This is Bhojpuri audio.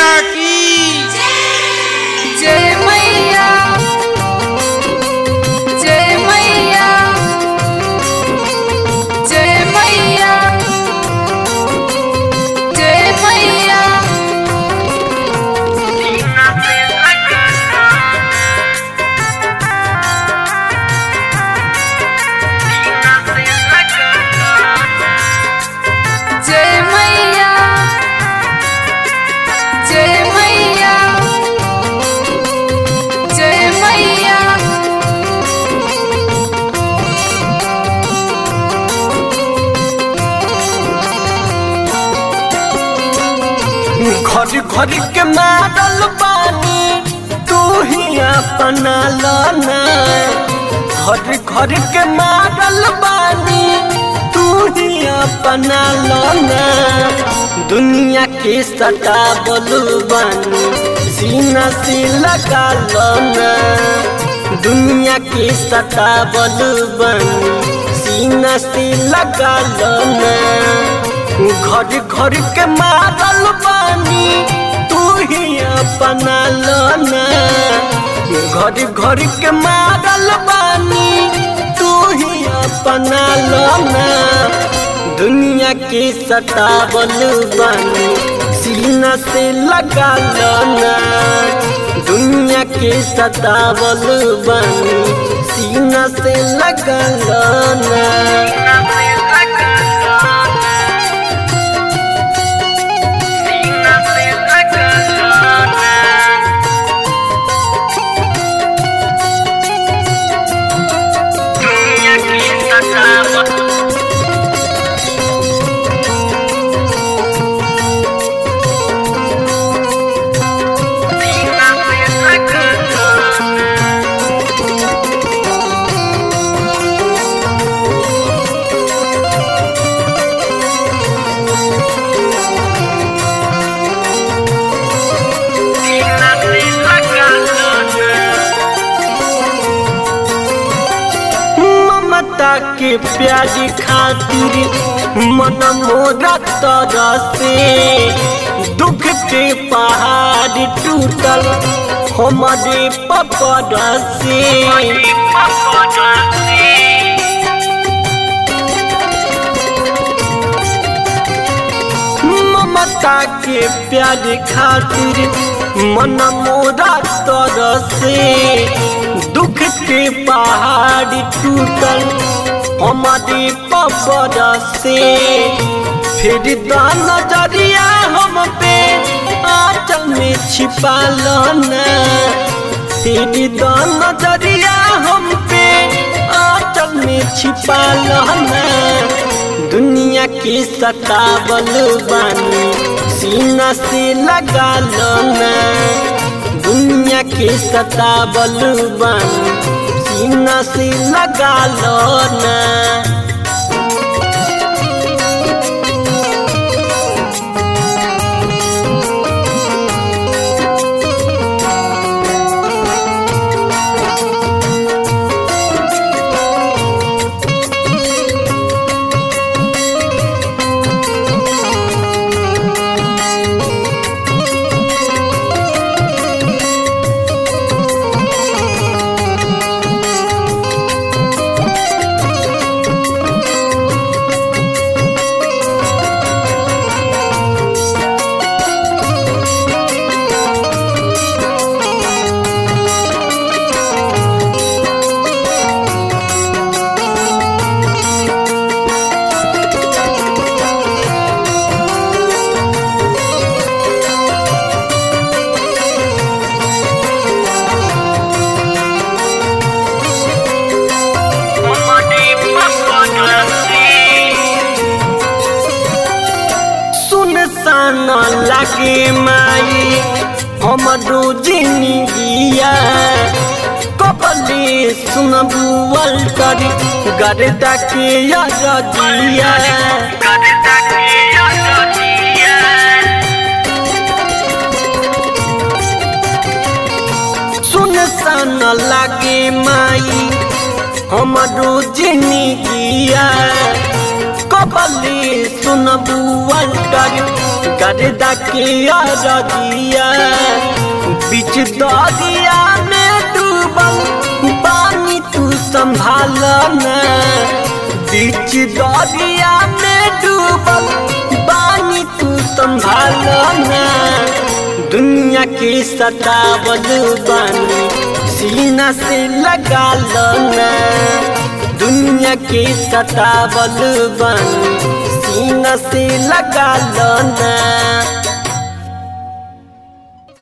मैया की जय मैया जय मैया जय मैया जय मैया जय मैया जय मैया जय मैया घर घर के मारल बानी तू ही अपना लाना घर घर के मारल बानी तू ही अपना लाना दुनिया के सटा बोलू बानी सीना से लगा लाना दुनिया के सटा बोलू बानी सीना से लगा लाना घर घर के मारल बानी तू ही अपना लाना घर घर के मारल बानी तू ही अपना लाना दुनिया के सतावल बानी सीना से लगा लाना दुनिया के सतावल बानी सीना से लगा लाना ममता के प्यारी खातिर मन मोरा तरसे दुख के पहाड़ टूटल हमारे पकड़ से ममता के प्यारी खातिर मन मोरा तरसे दुख के पहाड़ टूटल हमारे पबर से फिर दान नजरिया हम पे आंचल में छिपा लना फिर दान नजरिया हम पे आंचल में छिपा लना दुनिया के सतावल बानी सीना से लगा लना दुनिया के सतावल बानी सीना से लगा लना सुनसान लागे माई हमरो जिंदगिया कबले सुनबू अल्टर गर्दा के यादिया सुनसान लागे माई हमरो जिंदगिया कबले सुनबू अल्टर गर्दा के अरदिया बीच दरिया में डूबल पानी तू संभाल न बीच दरिया में डूबल पानी तू संभाल न दुनिया के सतावल बानी सीना से लगा लो ना दुनिया के सतावल बानी सीना से लगा लो ना